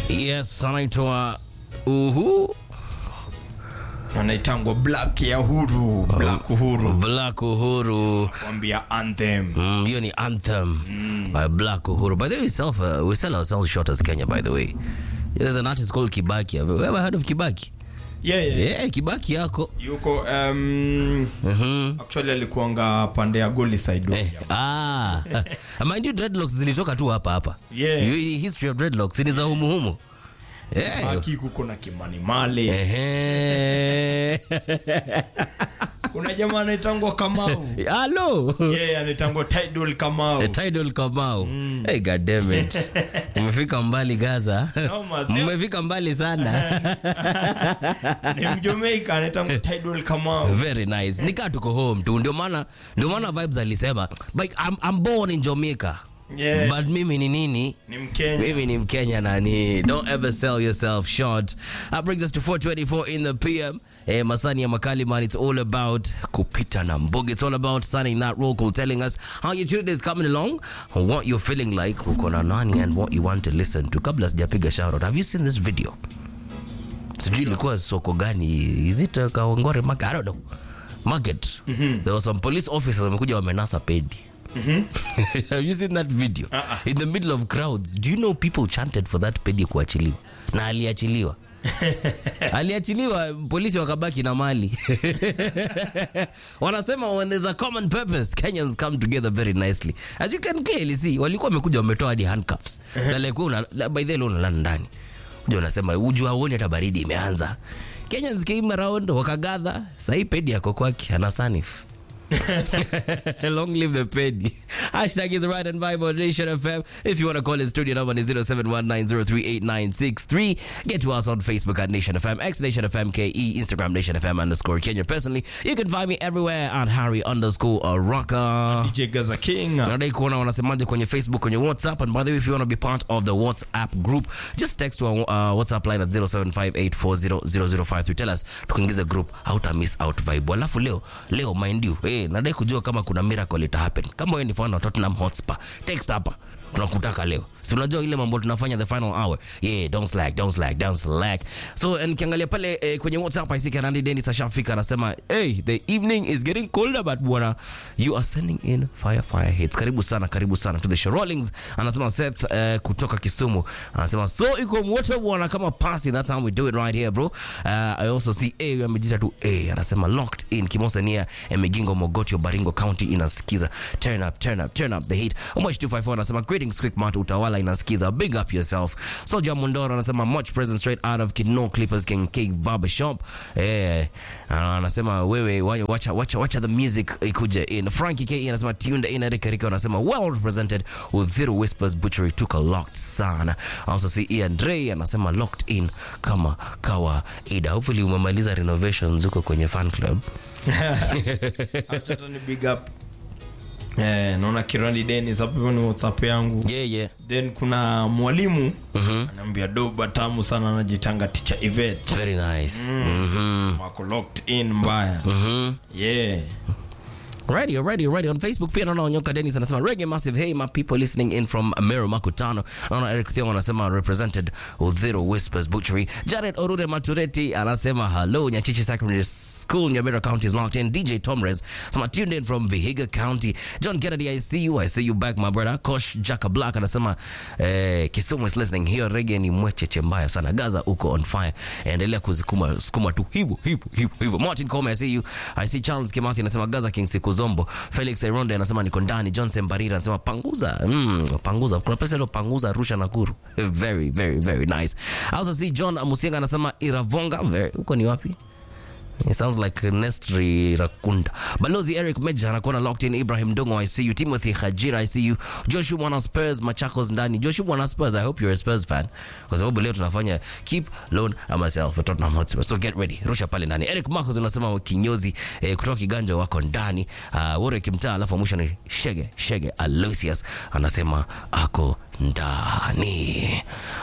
Yes, anaitwa Uhu anaitangwa black ya huru black uhuru Black Uhuru. kwambia anthem Mm, hiyo ni anthem by Black Uhuru. By the way, we sell, uh, we sell ourselves short as Kenya, by the way. There's an artist called Kibaki. Have you ever heard of Kibaki? yeah, yeah. Yeah, Kibaki yako. yuko um, Mhm. actually alikuanga pande ya goli side Eh, ah. Mind you, dreadlocks zilitoka tu hapa hapa. Yeah. Hii History of dreadlocks ni za humu humu. Yeah. Baki kuko na kimani male Ehe. kuna jamaa anaitangwa kamau Hello. yeah, anaitangwa tidal kamau A tidal Kamau. Hey, God damn it. Umefika mbali Gaza. Noma, sio? Mmefika mbali sana. ni mjamaika anaitangwa tidal kamau Very nice. Nikaa tuko home tu. Ndio maana ndio maana vibes alisema, like I'm, I'm born in Jamaica. Yeah. But mimi ni nini? ni mkenya Mimi ni Mkenya nani. Don't ever sell yourself short. That brings us to 424 in the PM. Eh, Masani ya Makali man, it's all about kupita na mbugi. It's all about signing that roll call, telling us how your Tuesday is coming along, what you're feeling like, uko na nani and what you want to listen to. Kabla sijapiga shout out, have you seen this video? Sijui ilikuwa soko gani. Is it uh, Kawangware market? I don't know. Market. There were some police officers wamekuja wamenasa pedi. Have you seen that video? Uh-uh. In the middle of crowds. Do you know people chanted for that pedi kuachiliwa? Na aliachiliwa. aliachiliwa polisi wakabaki na mali wanasema when there's a common purpose kenyans come together very nicely as you can clearly see walikuwa wamekuja wametoa hadi handcuffs na like wewe una by the way unalala ndani kuja unasema ujua uone hata baridi imeanza kenyans came around wakagadha sahii pedi yako kwake ana sanif Long live the penny. Hashtag is the right and vibe on Nation FM. If you want to call in studio number is 0719038963. Get to us on Facebook at Nation FM, X Nation FM KE, Instagram Nation FM underscore Kenya. Personally, you can find me everywhere at Harry underscore Rocker. DJ Gaza King Nadai kuona wanasemaje kwenye Facebook, kwenye WhatsApp. And by the way, if you want to be part of the WhatsApp group, just text to our uh, WhatsApp line at 0758400053. Tell us tukuingize group, hauta miss out vibe. Alafu leo, leo mind you, eh, nadai kujua kama kuna miracle ita happen. Kama wewe ni fan wa Tottenham Hotspur, text hapa. Tunakutaka leo. Si unajua ile mambo tunafanya the final hour. Yeah, don't slack, don't slack, don't slack. So nikiangalia pale eh, kwenye WhatsApp I see Kanandi Dennis ashafika anasema, "Hey, the evening is getting colder but bwana, you are sending in fire fire hits." Karibu sana, karibu sana to the show. Rollings anasema Seth eh, kutoka Kisumu anasema so iko moto bwana kama pasi. That's how we do it right here bro. Uh, I also see A amejita tu A anasema locked in Kimosa nia Emegingo Mogotio Baringo County inasikiza. Turn up, turn up, turn up the heat. Omosh 254 anasema greetings quick mat utawala inasikiza. Big up yourself. Soja Mundoro anasema much present straight out of Kino Clippers King Cave Barber Shop. Eh, anasema wewe wa- wacha wacha wacha the music ikuje in. Frankie K anasema tuned in. Eric Erika anasema well represented. Udhiru Whispers Butchery took a locked sana. I also see Ian Dre anasema locked in kama kawaida. Hopefully umemaliza renovations huko kwenye fan club. Acha tu ni big up eh, naona kirani Dennis hapo hivyo ni whatsapp yangu Yeah, yeah. then kuna mwalimu anaambia doba tamu sana anajitanga teacher Yvette Very nice. Mhm. wako locked in mbaya yeah Radio, radio, radio. On Facebook pia naona Onyoka Dennis anasema reggae massive. Hey, my people listening in from Meru Makutano. Naona Eric Thiong anasema represented Udhiro Whispers Butchery. Jared Orure Matureti anasema hello. Nyachichi Secondary School, Nyamira County is locked in. DJ Tomres anasema tuned in from Vihiga County. John Kennedy, I see you. I see you back, my brother. Kosh Jaka Black anasema eh, Kisumu is listening. Hiyo reggae ni mwecheche mbaya sana. Gaza uko on fire. Endelea kuzikuma sukuma tu hivyo hivyo hivyo hivyo. Martin Kome, I see you. I see Charles Kimathi anasema Gaza King siku zombo. Felix Ironde anasema niko ndani. Johnson Barira anasema panguza. Mm, panguza. Kuna pesa ile panguza Arusha Nakuru. Very very very nice. I also see John Musienga anasema Iravonga. Very, huko ni wapi? It sounds like Nestri Rakunda. Balozi Eric Meja anakuona locked in. Ibrahim Dongo, I see you. Timothy Hajira, I see you. Joshua Mwana Spurs, Machakos ndani. Joshua Mwana Spurs, I hope you're a Spurs fan. Kwa sababu leo tunafanya keep loan and myself for Tottenham Hotspur. So get ready. Rusha pale ndani. Eric Marcos unasema kinyozi eh, kutoka Kiganja wako ndani. Uh, Wore Kimtaa alafu mwisho ni Shege, Shege Aloysius anasema ako ndani.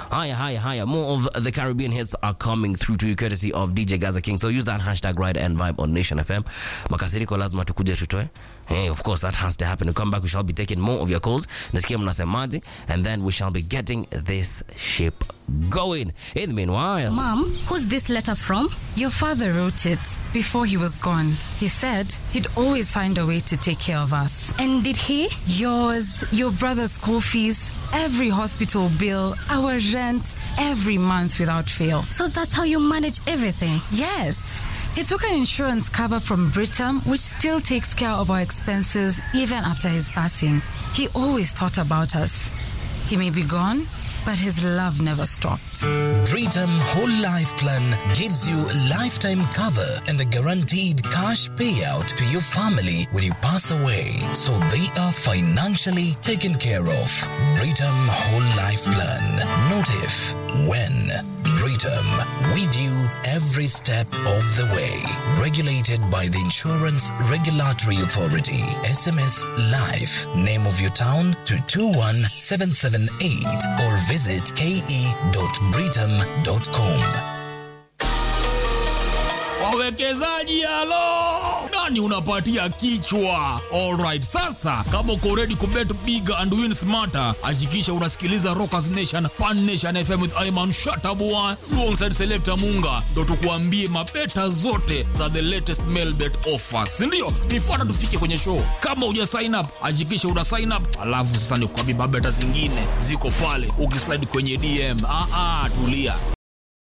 Higher, higher, higher. More of the Caribbean hits are coming through to you courtesy of DJ Gaza King. So use that hashtag ride and vibe on Nation FM. Makasiriko lazima tukuje tutoe. Hey, of course that has to happen. To come back, we shall be taking more of your calls. Nasikia mnasemaje, and then we shall be getting this ship going. In the meanwhile, Mom, who's this letter from? Your father wrote it before he was gone. He said he'd always find a way to take care of us. And did he? Yours, your brother's school fees, every hospital bill, our rent, every month without fail. So that's how you manage everything. Yes. He took an insurance cover from Britam, which still takes care of our expenses even after his passing. He always thought about us. He may be gone, but his love never stopped. Britam Whole Life Plan gives you lifetime cover and a guaranteed cash payout to your family when you pass away, so they are financially taken care of. Britam Whole Life Plan. Not if, when. Britam, with you every step of the way. Regulated by the Insurance Regulatory Authority. SMS Life. Name of your town to 21778 or visit ke.britam.com. wawekezaji halo nani unapatia kichwa alright sasa kama uko ready kubet big and win smarter hakikisha unasikiliza rockers nation pan nation fm with iman shatabua alongside selector munga ndo tukuambie mabeta zote za the latest mailbet offers sindio nifuata tufike kwenye show kama uja sign up hakikisha una sign up alafu sasa nikuambie mabeta zingine ziko pale ukislide kwenye dm ah, ah, tulia